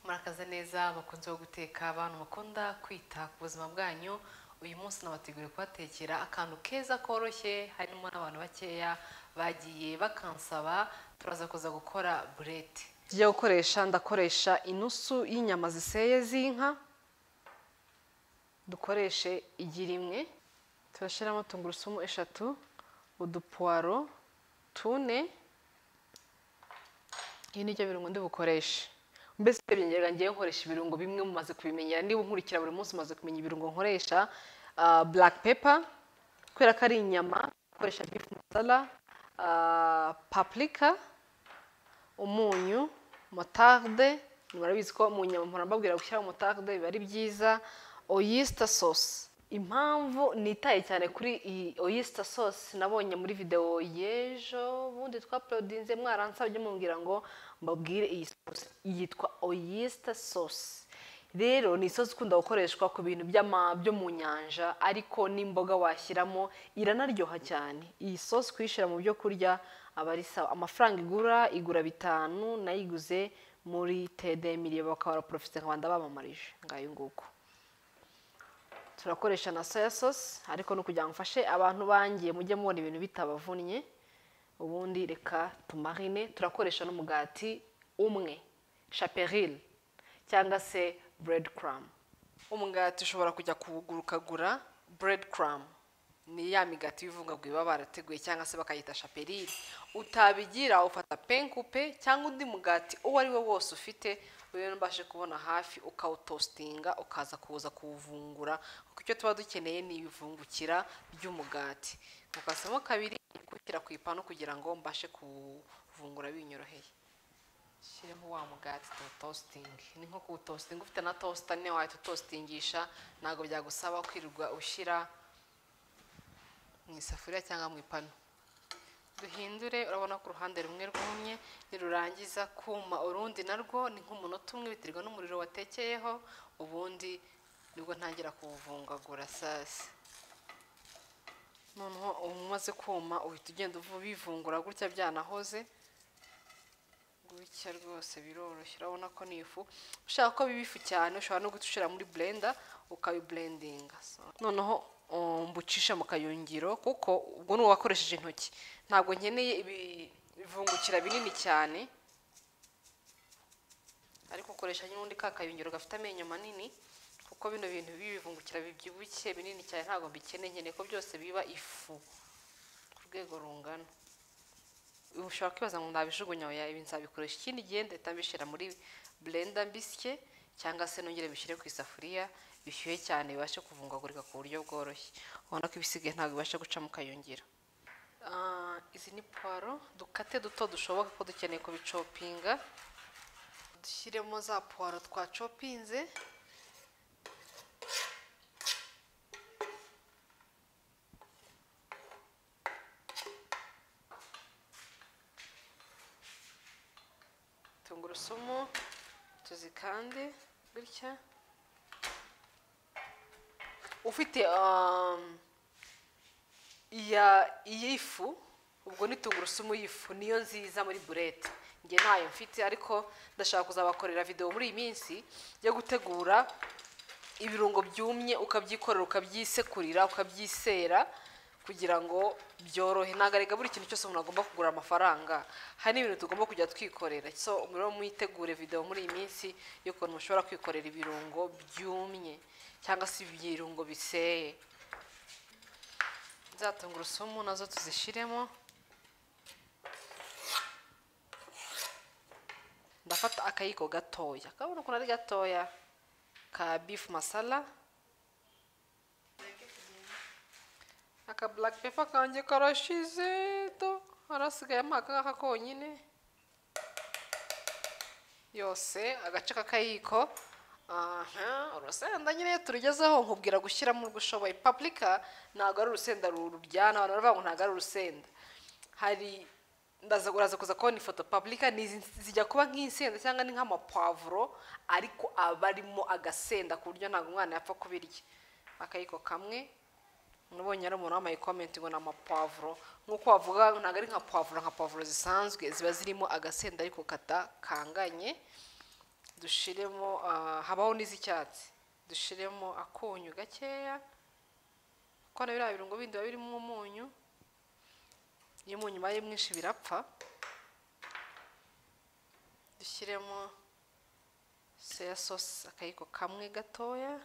murakaza neza bakunze wo guteka abantu mukunda kwita ku buzima bwanyu uyu munsi nabateguriye kubatekera akantu keza koroshye harimo n'abantu bakeya bagiye bakansaba turaza kuza gukora burete tujya gukoresha ndakoresha inusu y'inyama ziseye z'inka dukoreshe igi rimwe turashyiramo tungurusumu eshatu udupuwaro tune ibi ni byo birungo ndi bukoreshe mbese urebye ngiye nkoresha ibirungo bimwe mumaze kubimenyera niba unkurikira buri munsi umaze kumenya ibirungo nkoresha black pepper kubera ko ari inyama ukoresha beef masala ah, paprika umunyu motarde murabizi ko mu nyama mpora mbabwira gushyiraho motarde biba ari byiza oyster sauce impamvu nitaye cyane kuri iyi oyster sauce nabonye muri videwo y'ejo bundi twaporodinze mwaransabye mumbwira ngo mbabwire iyi sauce yitwa oyster sauce rero ni isosi ikunda gukoreshwa ku bintu by'ama- byo mu nyanja ariko n'imboga washyiramo iranaryoha cyane iyi sosi kuyishyira mu byo kurya aba ari sawa amafaranga igura igura bitanu nayiguze muri td miliyo bakaba baraporofite nkabanda bamamarije ngayo nguko turakoresha na soya sosi ariko ni ukugira ngo mfashe abantu bangiye mujye mubona ibintu bitabavunnye ubundi reka tumarine turakoresha n'umugati umwe chaperil cyangwa se bread crumb umugati ushobora kujya kuwugurukagura bread crumb ni ya migati y'ivungagura baba barateguye cyangwa se bakayita chaperil utabigira ufata penkupe cyangwa undi mugati uwo ari wo wose ufite rero mbashe kubona hafi ukawutositinga ukaza kuza kuwuvungura kuko icyo tuba dukeneye ni ibivungukira by'umugati mukasamo kabiri gushyira ku ipanu kugira ngo mbashe kuwuvungura binyoroheye shyiremo wa mugati tuwutositinge ni nko kuwutositinga ufite na tosita niyo wahita utositingisha ntabwo byagusaba kwirirwa ushyira mu isafuriya cyangwa mu ipanu duhindure urabona ko uruhande rumwe rwumye nirurangiza kuma urundi narwo ni nk'umunota umwe biterwa n'umuriro watekeyeho ubundi nibwo ntangira kuwuvungagura sasi noneho umaze kuma uhita ugenda ubivungura gutya byanahoze gutya rwose biroroshye urabona ko ni ifu ushaka ko biba ifu cyane ushobora no guhita ushyira muri blenda ukabiburendinga noneho um, mbucisha mu kayungiro kuko ubwo ni uwakoresheje intoki ntabwo nkeneye ibi- ibivungukira binini cyane ariko ukoresha n'ubundi ka kayungiro gafite amenyo manini kuko bino bintu bibivungukira bibyibushye binini cyane ntabwo mbikeneye nkeneye ko byose biba ifu ku rwego rungana ushobora kwibaza ngo nabijugunya oya ibi nzabikoresha ikindi gihe ndahita mbishyira muri blender mbisye cyangwa se nongere bishyire ku isafuriya bishyuhe cyane bibashe kuvungagurika ku buryo bworoshye ubona ko ibisigaye ntabwo bibasha guca mu kayungiro Ah, izi ni puwaro dukate duto dushoboka ko dukeneye kubicopinga dushyiremo za puwaro twacopinze tungurusumu tuzikande gutya ufite um, iya iy'ifu ubwo ni tungurusumu y'ifu niyo nziza muri burete njye ntayo mfite ariko ndashaka kuzabakorera videwo muri iyi minsi yo gutegura ibirungo byumye ukabyikorera ukabyisekurira ukabyisera kugira ngo byorohe ntabwo arega buri kintu cyose umuntu agomba kugura amafaranga hari n'ibintu tugomba kujya twikorera so muriro mwitegure video muri iyi minsi y'ukuntu mushobora kwikorera ibirungo byumye cyangwa se ibirungo biseye za tungurusumu nazo tuzishyiremo ndafata akayiko gatoya kabona ukuntu ari gatoya ka beef masala aka black pepper kanjye karashize do harasigayemo aka ngaka konyine yose agace k'akayiko aha urusenda nyine iyo turugezeho nkubwira gushyiramo urwo ushoboye paprika ntabwo ari urusenda ruryana abantu baravuga ngo ntabwo ari urusenda hari ndaza uraza kuza kubona ifoto paprika ni izi zijya kuba nk'insenda cyangwa ni nk'amapavuro ariko aba arimo agasenda ku buryo ntabwo umwana yapfa kubirya akayiko kamwe nubonye ari umuntu wambaye komenti ngo ni amapavuro nk'uko wavuga ntabwo ari nka pavuro nka pavuro zisanzwe ziba zirimo agasenda ariko kata kanganye dushiremo ah, habaho n'iz'icyatsi dushiremo akunyu gakeya kuko na biriya birungo bindi biba birimo umunyu iyo umunyu ubaye mwinshi birapfa dushyiremo soya sosi akayiko kamwe gatoya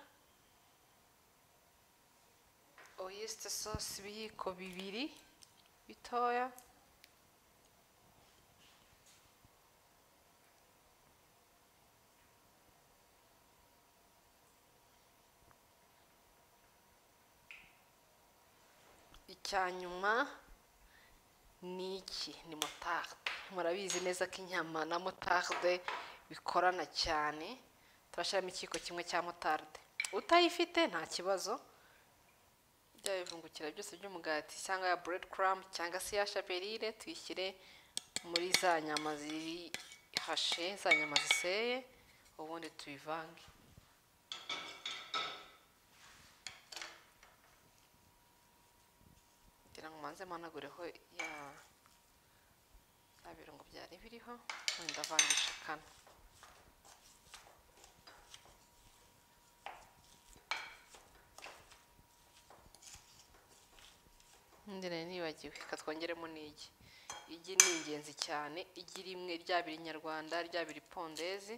oyisite sosi ibiyiko bibiri bitoya icyanyuma ni iki ni motarde murabizi neza ko inyama na motarde bikorana cyane turashyiramo ikiyiko kimwe cya motarde utayifite nta kibazo bya bivungukira byose by'umugati cyangwa ya buredi karamu cyangwa se ya shaperire tuyishyire muri za nyama zihashe za nyama ziseye ubundi tubivange kugira ngo mbanze managureho ya ya birungo byari biriho wenda avangisha kane Ndi nari nibagiwe reka twongeremo n'igi igi ni ingenzi cyane igi rimwe rya biri nyarwanda rya biri pondezi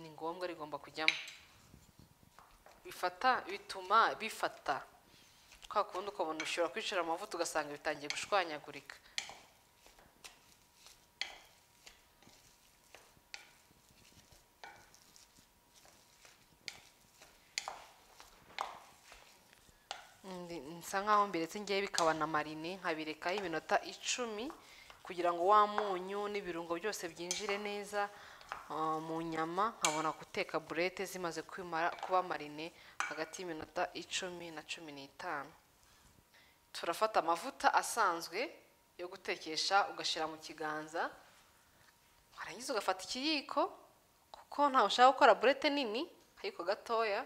ni ngombwa rigomba kujyamo bifata bituma bifata kwa kundi ukabona ushobora kwicira amavuta ugasanga bitangiye gushwanyagurika Ndi- nsa nkaho mbiretse ngewe bikaba na marine nkabirekaho iminota icumi kugira ngo wa munyu n'ibirungo byose byinjire neza ah, mu nyama nkabona guteka burete zimaze kwimara kuba marine hagati y'iminota icumi na cumi n'itanu turafata amavuta asanzwe yo gutekesha ugashyira mu kiganza warangiza ugafata ikiyiko kuko ntawe ushaka gukora burete nini akayiko gatoya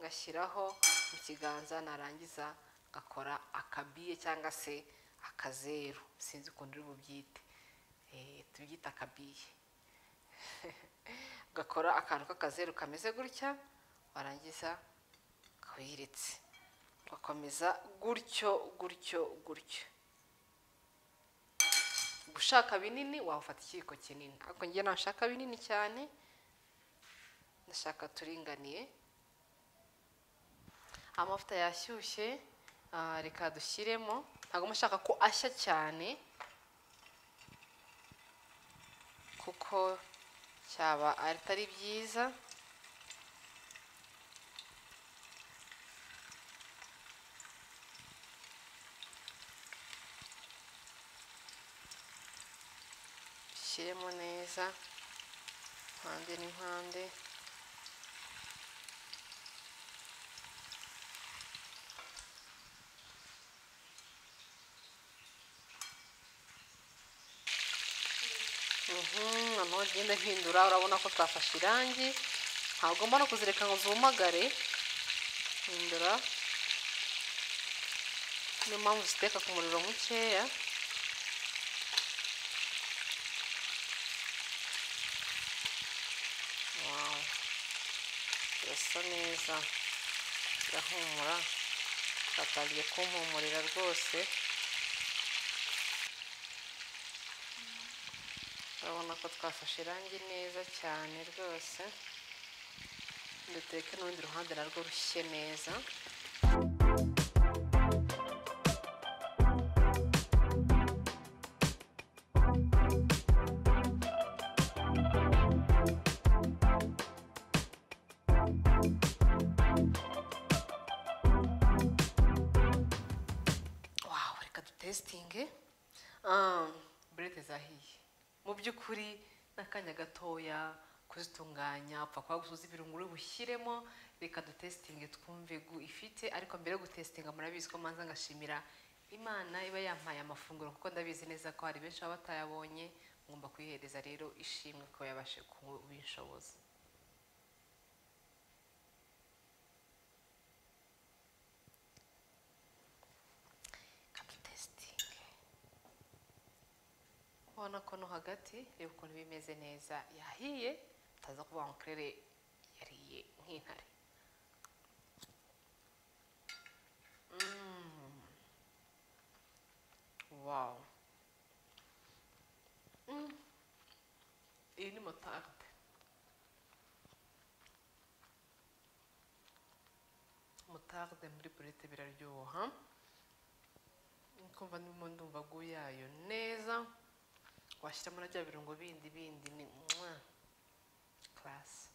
ngashyiraho mu kiganza narangiza ngakora akabiye cyangwa se akazeru sinzi ukuntu uri bubyite Eh, tubyita akabiye ugakora akantu k'akazeru kameze gutya warangiza ukawihiretse ugakomeza gutyo gutyo gutyo ushaka binini wafata ikiyiko kinini ariko njye nashaka binini cyane ndashaka turinganiye amavuta yashyushye ah, reka dushyiremo ntabwo mba nshaka ko ashya cyane kuko cyaba atari byiza dushyiremo neza impande n'impande Mhm, noneho ugenda uhindura urabona ko twafashe irangi ntabwo ugomba no kuzireka ngo zumagare hindura niyo mpamvu ziteka ku muriro mukeya Wow. birasa neza birahumura byatangiye kumpumurira rwose urabona ko twafashe irangi neza cyane rwose duteke n'urundi ruhande narwo rushye neza wawu reka dutesitinge burete zahiye mu by'ukuri n'akanya gatoya kuzitunganya upfa kuba gusoza ibirungo uri bushyiremo reka dutesitinge twumve gu ifite ariko mbere yo gutesitinga murabizi ko manza ngashimira imana iba yampaye amafunguro kuko ndabizi neza ko hari benshi baba batayabonye ngomba kuyihereza rero ishimwe ko yabashe kubinshoboza reka dutesitinge ubona ko no hagati reba ukuntu bimeze neza yahiye utaza kuvuga ngo ukorere yariye nk'intare Mm. wow Mm. iyi ni motarde motarde muri burete biraryoha kumva ndimo ndumva yayo neza washyiramo na bya birungo bindi bindi ni mwa karasi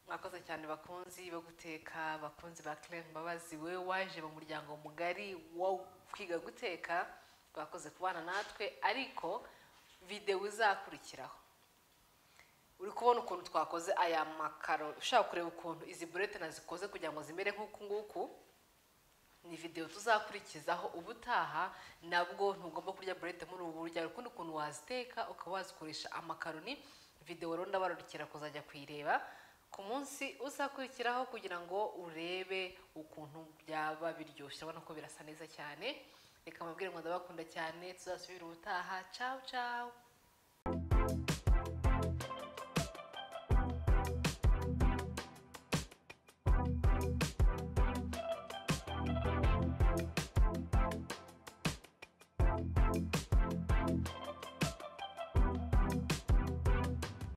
mwakoze cyane bakunzi bo guteka bakunzi ba Claire Mbabazi we waje mu muryango mugari wo kwiga guteka bakoze kubana natwe ariko videwo izakurikiraho uri kubona ukuntu twakoze aya makaro ushaka kureba ukuntu izi burete nazikoze kugira ngo zimere nk'uku nguku ni videwo tuzakurikizaho ubutaha nabwo ntugomba kurya burete muri ubu buryo hari ukundi kuntu waziteka ukaba wazikoresha amakaroni videwo rero ndabararukira kuzajya kuyireba ku munsi uzakurikiraho kugira ngo urebe ukuntu byaba biryoshye urabona ko birasa neza cyane reka mubwire ngo ndabakunda cyane tuzasubira ubutaha cawu cawu